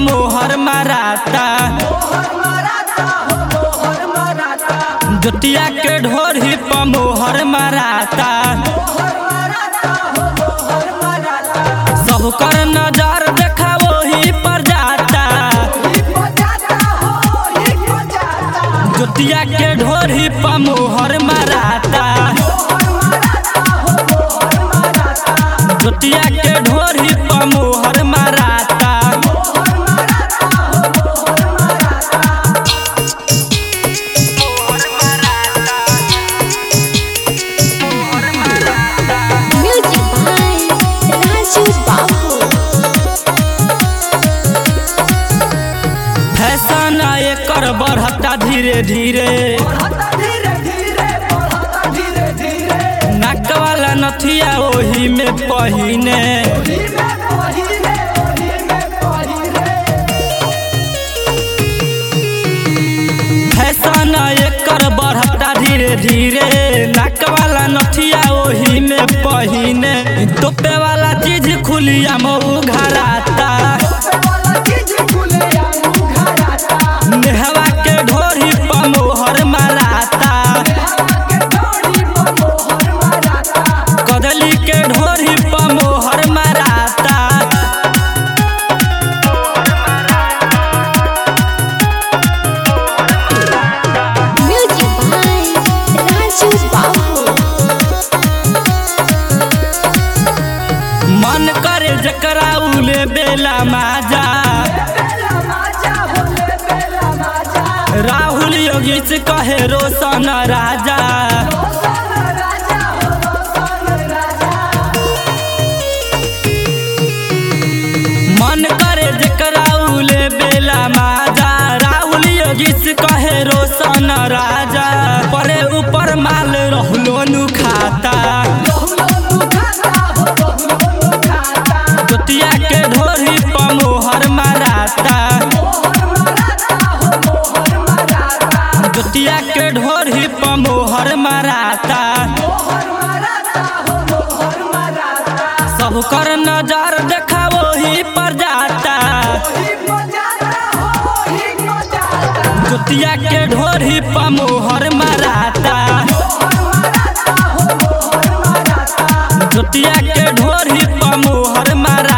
मोहर माराता जोतिया के ढोरी पर मोहर माराता सब कर नजर देखा वही पर जाता जोतिया के ढोरी पर मोहर माराता जोतिया के ढोरी पर मोहर माराता Music by Raju Babu. Fashion एकर बढ़ता धीरे धीरे नाक वाला नथिया ओही में पहिने फैशन एकर बढ़ता धीरे धीरे नाक वाला नथिया ओही में पहिने टोपे वाला चीज खुलिया मऊ घराता नेहवा के ढोरी पर मोहर माराता कदली के ढोरी पर मोहर माराता Music by Raju Babu. मन करे जकरा उले बेला माजा राहुल योगी से कहे रोशन राजा मन करे जकरा उले बेला माजा राहुल योगी से कहे रोशन राजा परे ऊपर माल रहलो नु खाता जोतिया के ढोरी पर मोहर माराता जोतिया के ढोरी पर मोहर माराता सब कर नजर देखा वही पर जाता जोतिया के ढोरी पर मोहर माराता जोतिया के ढोरी पर मोहर मारा